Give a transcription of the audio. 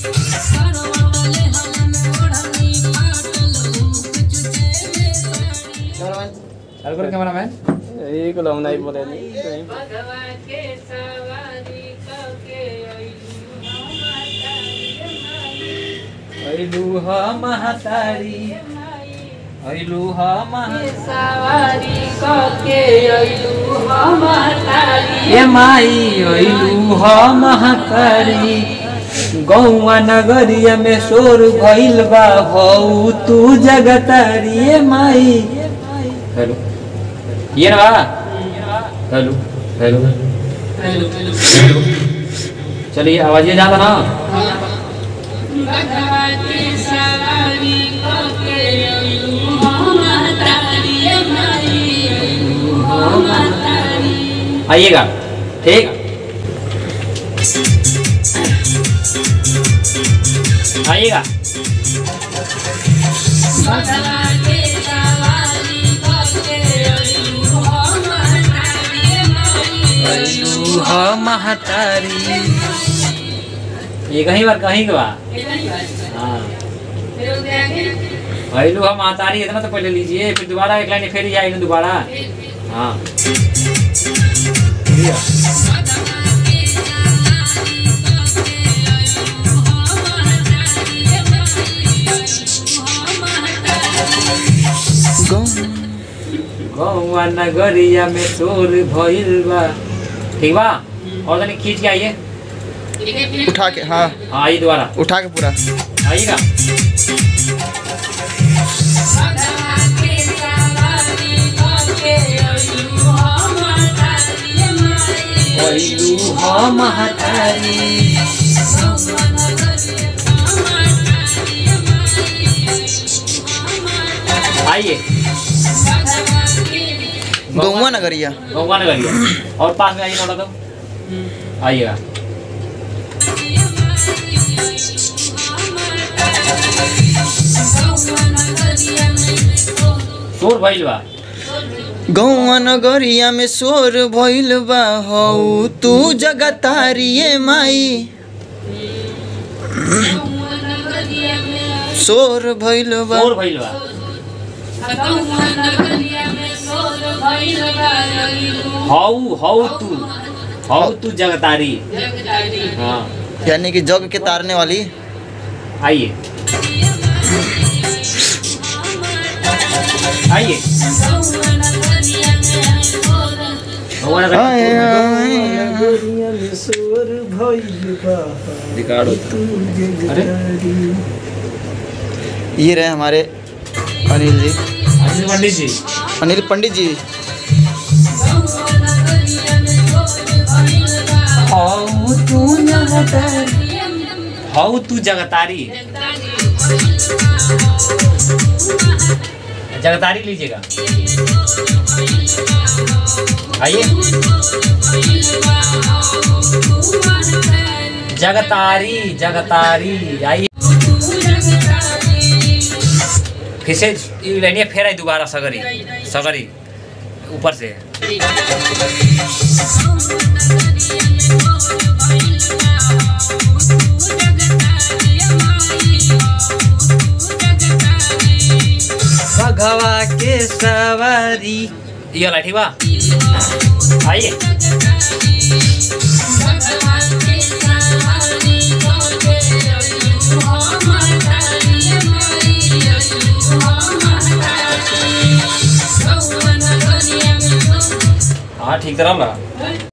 चालू करो कैमरामैन एक लम नहीं बोले ऐलू ह महतारी ऐलू ह महा सवारी कके अइलू हमारी ए माई ऐलू ह महतारी गौवा नगरिया में शोर भइल बा हौ तू जगतारी ए माई हेलो ये ना बा हेलो हेलो हेलो चलिए आवाज ये जाता ना भगवती सवारी कके अइलू हमारी माई अइलू हमारी आइएगा ठीक आइएगा भगवती सवारी कके अइलू हमारी माई ऐलू ह महतारी ये कहीं बार कहीं के बा हाँ ऐलू ह महतारी इतना तो पहले लीजिए फिर दोबारा एक लाइन फिर आएगी दोबारा हाँ गौवा नगरिया में शोर भइल बा ठीक बा और तनी खींच के आइए उठा के हाँ हाँ आइए दोबारा उठा के पूरा आइएगा ऐलू ह महतारी आइए गौवा नगरिया गौवा नगरिया और पास में आइए थोड़ा तो आइएगा शोर भइल बा गौवा नगरिया में शोर भइल बा हौ तू जगतारिये माई शोर भइल बा शोर भइल बा हौ हौ तू हौ तू जगतारी हाँ यानी कि जग के तारने वाली आइए आइए भगवान का- आए, आए, रिकॉर्ड होता अरे ये रहे हमारे अनिल जी अनिल पंडित जी अनिल पंडित जी हौ तू जगतारी हौ तू जगतारी जगतारी लीजिएगा आइए जगतारी जगतारी आइए फिर से ये लाइनिया फेर आई दोबारा सगरी सगरी ऊपर से भगवा के सवारी ये वाला ठीक बा आइए हाँ ठीक तरह लगा